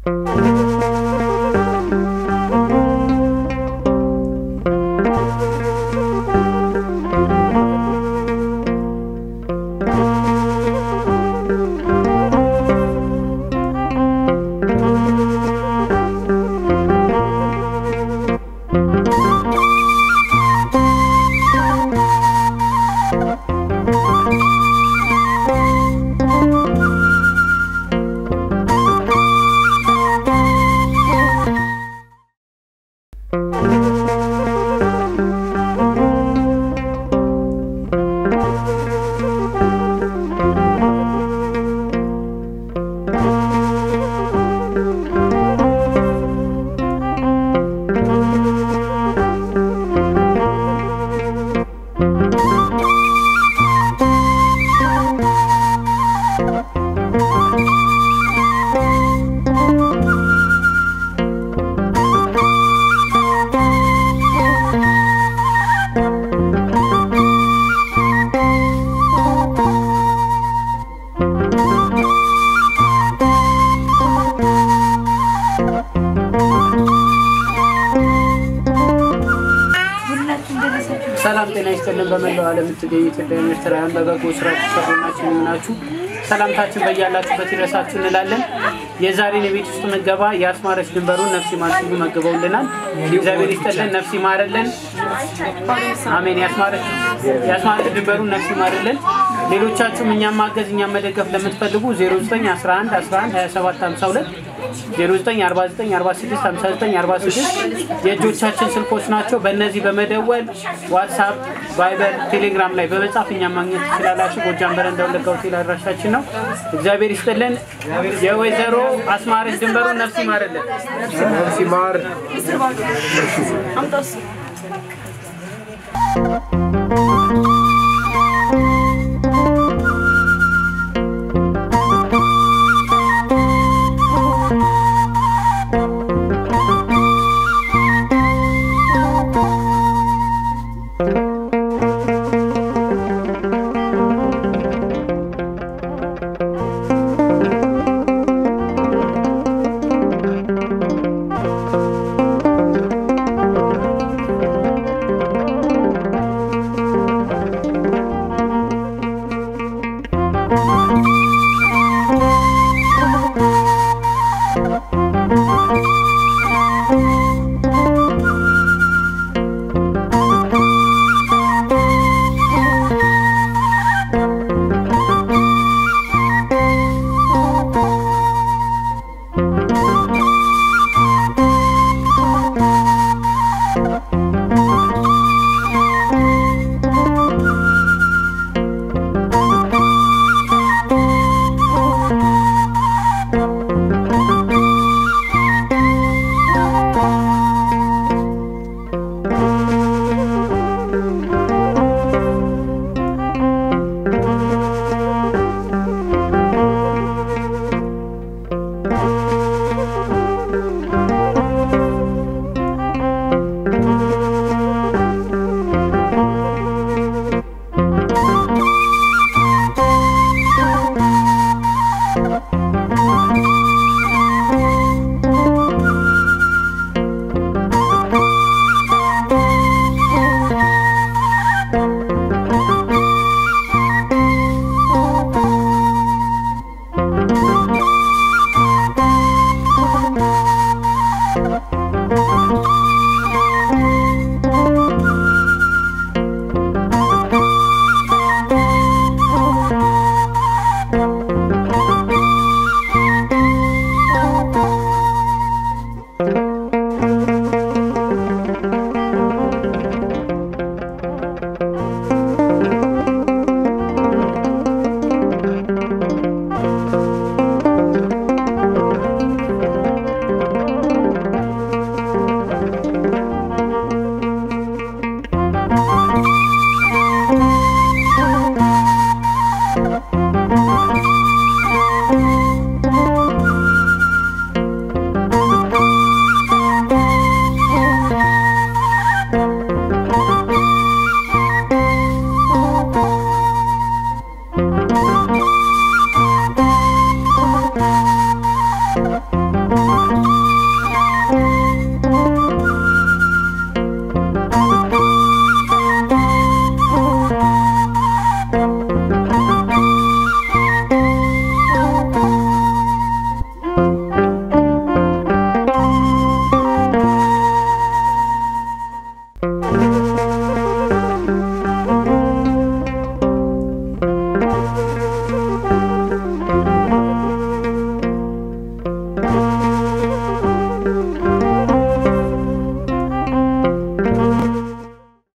ሰላም ጤና ይስጥልን። በመላው ዓለም የምትገኙ ኢትዮጵያውያን ኤርትራውያን በበጎ ስራ ተሰሩናችሁ ናችሁ ሰላምታችን በያላችሁበት ይድረሳችሁ እንላለን። የዛሬን የቤት ውስጥ ምገባ የአስማረች ድንበሩን ነፍስ ይማር ሲሉ መግበውልናል። እግዚአብሔር ይስጥልን፣ ነፍስ ይማርልን። አሜን። የአስማረች የአስማረች ድንበሩን ነፍስ ይማርልን። ሌሎቻችሁም እኛም ማገዝ እኛም መደገፍ ለምትፈልጉ 0911 11 27 52 0949465946 የእጆቻችን ስልኮች ናቸው። በእነዚህ በመደወል ዋትሳፕ፣ ቫይበር፣ ቴሌግራም ላይ በመጻፍ እኛም ማግኘት ትችላላችሁ። ጎጃም በረንዳ ወለጋ ሆቴል አድራሻችን ነው። እግዚአብሔር ይስጥልን። የወይዘሮ አስማረች ድንበሩን ነፍስ ይማርልን። ነፍስ ይማር። አምጣው እሱ